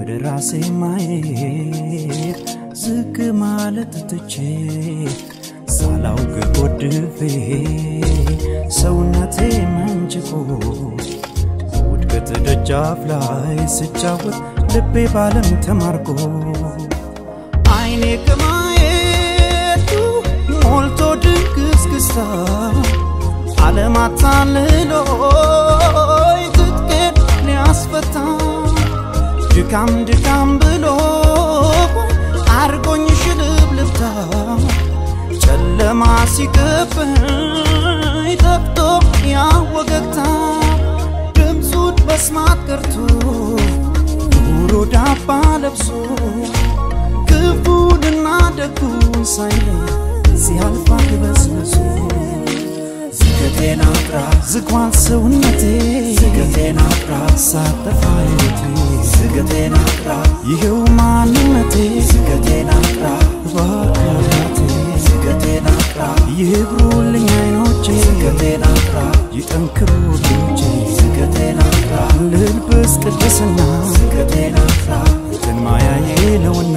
ወደ ራሴ ማየት ዝቅ ማለት ትቼ ሳላውቅ ጎድፌ ሰውነቴ መንጭቆ ውድቀት ደጃፍ ላይ ስጫወት ልቤ ባለም ተማርኮ አይኔ ከማየቱ ሞልቶ ድንግዝግዝታ ዓለም አታልሎኝ ትጥቄን ሊያስፈታ ድካም ድካም ብሎ አርጎኝ ሽልብልብታ ጨለማ ሲከበኝ ጠፍቶ ያወገግታ ድምፁን መስማት ቀርቶ ጆሮ ዳባ ለብሶ ክፉንና ደጉን ሳይለይ ሲያልፋ ግበስብሶ ዝገቴን አጥራ ዝጓን ሰውነቴ ዝገቴን አጥራ ሳጠፋ ሕይወቴ ዝገቴን አጥራ ይኸው ማንነቴ ዝገቴን አጥራ እባክህ ዝገቴን አጥራ ይብሩልኝ አይኖቼ ዝገቴን አጥራ ይጠንክሩ እጆቼ ዝገቴን አጥራ ልልበስ ቅድስና ዝገቴን አጥራ ትንማያዬ ነውና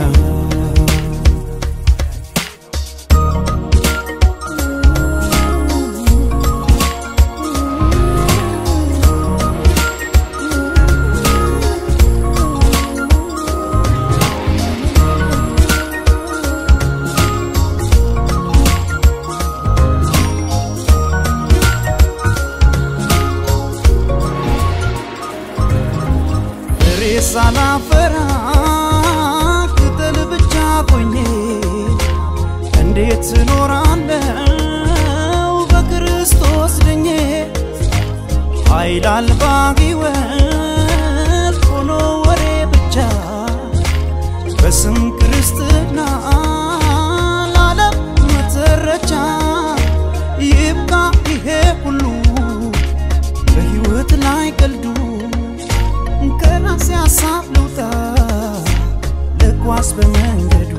ፍሬ ሳላፈራ ቅጠል ብቻ ሆኜ እንዴት እኖራለው በክርስቶስ ድኜ ኃይል አልባ ሕይወት ሆኖ ወሬ ብቻ በስም ክርስትና ላለም መተረቻ ይብቃ ይሄ ሁሉ በሕይወት ላይ ቀልዱ ከራሴ ሀሳብ ልውጣ ልጓዝ በመንገዱ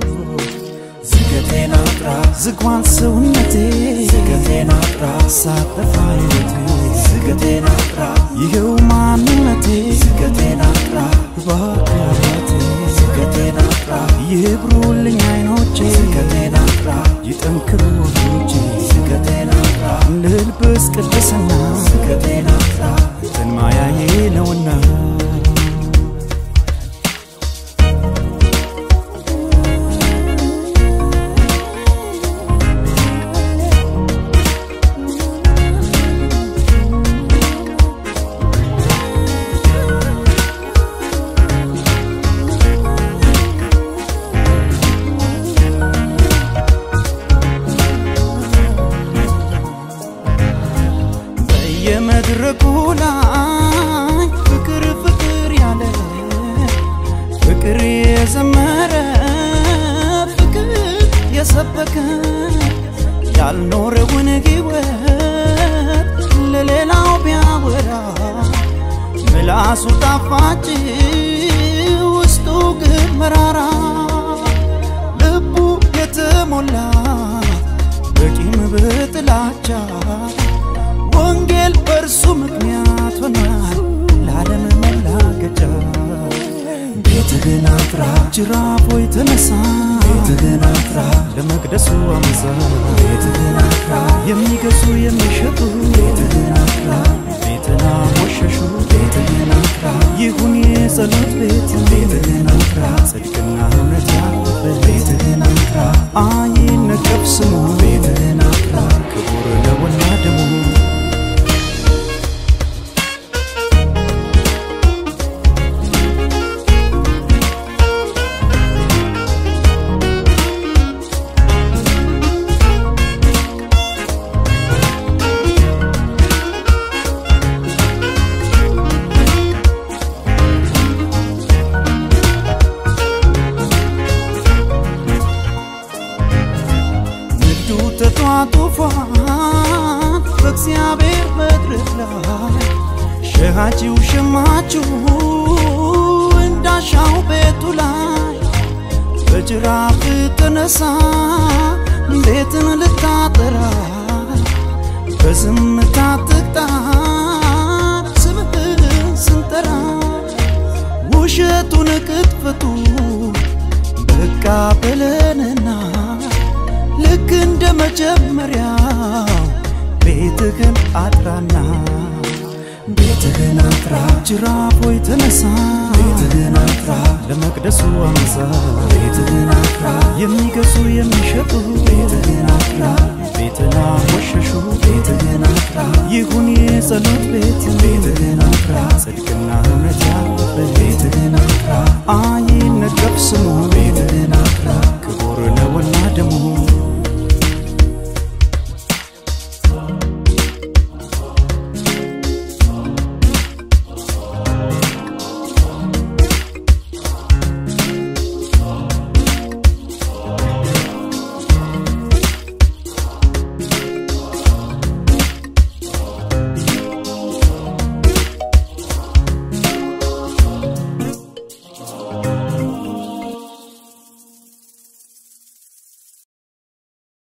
ዝገቴን አጥራ ዝጓን ሰውነቴ ዝገቴን አጥራ ሳጠፋ ሕይወቴ ዝገቴን አጥራ ይኸው ማንነቴ ዝገቴን አጥራ እባክህ ዝገቴን አጥራ ይብሩልኝ አይኖቼ ዝገቴን አጥራ ይጠንክሩ እጆቼ ዝገቴን አጥራ ልልበስ ቅድስና ዝገቴን አጥራ ትንማያዬ ነውና በየመድረኩ ላይ ፍቅር ፍቅር ያለ ፍቅር የዘመረ ፍቅር የሰበከ ያልኖረውን ሕይወት ለሌላው ቢያወራ ምላሱ ጣፋጭ ውስጡ ግን መራራ ልቡ የተሞላ በቂም በጥላቻ ወንጌል በእርሱ ምክንያት ሆኗል ለዓለም መላገጫ ቤትህን አጥራ ጅራፎ የተነሳ ቤትህን አጥራ ለመቅደሱ አመዛ ቤትህን አጥራ የሚገዙ የሚሸጡ ቤትህን አጥራ ቤትን አሞሸሹ ቤትህን አጥራ ይሁን የጸሎት ቤት ቤትህን አጥራ ጽድቅና እውነት ያለበት ቤትህን አጥራ አይነቀፍ ስሙ ቤትህን አጥራ ክቡር ነውና ደሙ ንግዱ ተጧጡፏል በእግዚአብሔር መድረክ ላይ ሸሃጂው ሸማችሁ እንዳሻው ቤቱ ላይ በጅራፍ ተነሳ ቤትን ልታጠራ በዝምታ ትቅጣ ስምህን ስንጠራ ውሻ ውሸቱን ቅጥፈቱ በቃ በለንና ልክ እንደ መጀመሪያው ቤትህን አጥራና ቤትህን አጥራ ጅራፎይ ተነሳ ቤትህን አጥራ ለመቅደሱ አምሳ ቤትህን አጥራ የሚገዙ የሚሸጡ ቤትህን አጥራ ቤትን አወሸሹ ቤትህን አጥራ ይሁን የጸሎት ቤት ቤትህን አጥራ ጽድቅና እውነት ያለበት ቤትህን አጥራ አይ